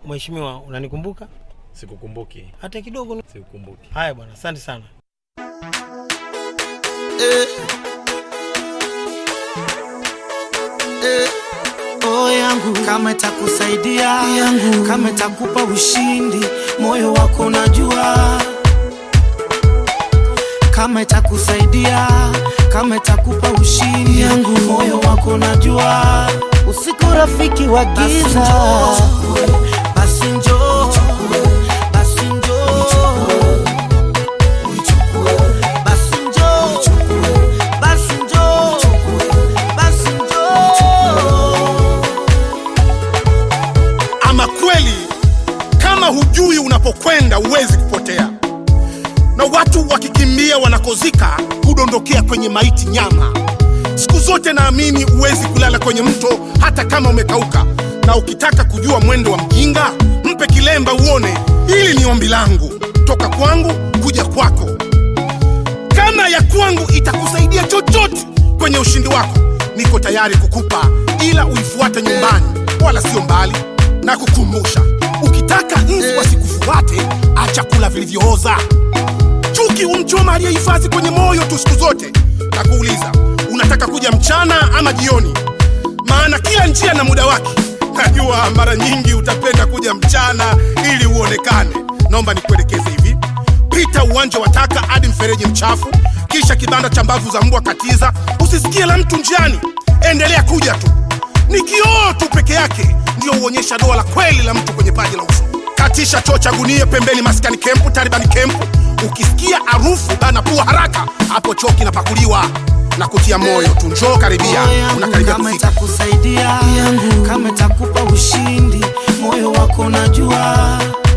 Mheshimiwa, unanikumbuka Sikukumbuki, hata kidogo? sikukumbuki. Haya bwana, asante sana. oh yangu kama itakusaidia yangu kama itakupa ushindi moyo wako najua kama itakusaidia kama itakupa ushindi yangu moyo wako najua usiku rafiki wa giza basi njoo basi njoo basi njoo basi njoo basi njoo Ama kweli, kama hujui unapokwenda huwezi kupotea, na watu wakikimbia wanakozika hudondokea kwenye maiti nyama. Siku zote naamini huwezi kulala kwenye mto hata kama umekauka, na ukitaka kujua mwendo wa mjinga mpe kilemba uone. Hili ni ombi langu toka kwangu kuja kwako. Kama ya kwangu itakusaidia chochote kwenye ushindi wako, niko tayari kukupa, ila uifuate nyumbani, wala sio mbali. Na kukumbusha, ukitaka nzi wasikufuate, acha kula vilivyooza. Chuki umchoma aliyehifadhi kwenye moyo tu siku zote. Na kuuliza, unataka kuja mchana ama jioni? Maana kila njia na muda wake. Najua mara nyingi utapenda kuja mchana ili uonekane. Naomba nikuelekeze hivi pita uwanja wa taka hadi mfereji mchafu, kisha kibanda cha mbavu za mbwa katiza. Usisikie la mtu njiani, endelea kuja tu. Ni kioo tu peke yake ndio huonyesha doa la kweli la mtu kwenye paji la uso. Katisha choo cha gunia pembeni maskani kempu, Taliban kempu. Ukisikia harufu bana pua haraka, hapo choo kinapakuliwa na kutia moyo tu. Njoo karibia, Moyo yangu unakaribia kama kufika. itakusaidia yangu kama itakupa ushindi moyo wako najua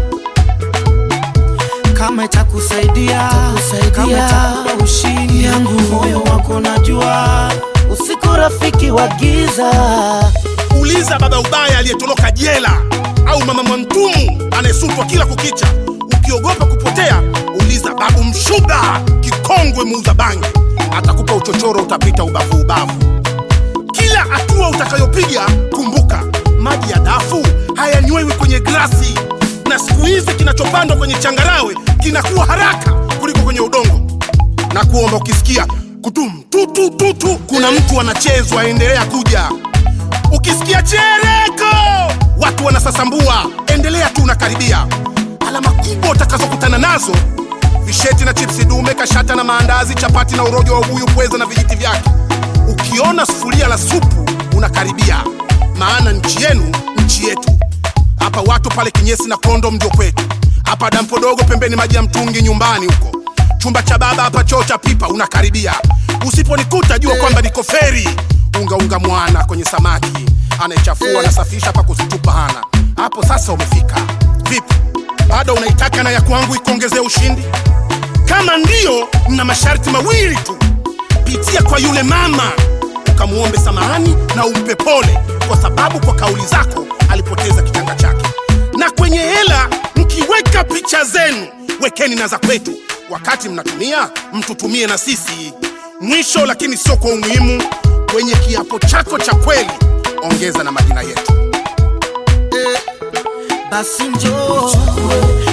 kama itakusaidia kama itakupa ushindi yangu moyo wako najua usiku rafiki wa giza Uliza baba ubaya aliyetoroka jela au mama mwantumu anayesutwa kila kukicha. Ukiogopa kupotea, uliza babu mshuga kikongwe muuza bangi, atakupa uchochoro, utapita ubavu ubavu. Kila hatua utakayopiga, kumbuka maji ya dafu hayanywewi kwenye glasi, na siku hizi kinachopandwa kwenye changarawe kinakuwa haraka kuliko kwenye udongo na kuomba ukisikia kutum tutu tutu, kuna mtu anachezwa, endelea kuja. Ukisikia chereko, watu wanasasambua, endelea tu, unakaribia. Alama kubwa utakazokutana nazo visheti na chipsi dume, kashata na maandazi, chapati na urojo wa ubuyu, pweza na vijiti vyake. Ukiona sufuria la supu, unakaribia, maana nchi yenu nchi yetu. Hapa watu pale kinyesi na kondo ndio kwetu. Hapa dampo dogo pembeni maji ya mtungi nyumbani huko. Chumba cha baba hapa choo cha pipa unakaribia. Usiponikuta jua kwamba niko feri. Unga unga mwana kwenye samaki. Anayechafua anasafisha pa kuzitupa hana. Hapo sasa umefika. Vipi? Bado unaitaka na ya kwangu ikuongezea ushindi? Kama ndiyo, na masharti mawili tu. Pitia kwa yule mama ukamwombe samahani na umpe pole, kwa sababu kwa kauli zako alipoteza kitanga chake. Na kwenye hela mkiweka picha zenu, wekeni na za kwetu. Wakati mnatumia, mtutumie na sisi. Mwisho lakini sio kwa umuhimu, kwenye kiapo chako cha kweli ongeza na majina yetu. basi njoo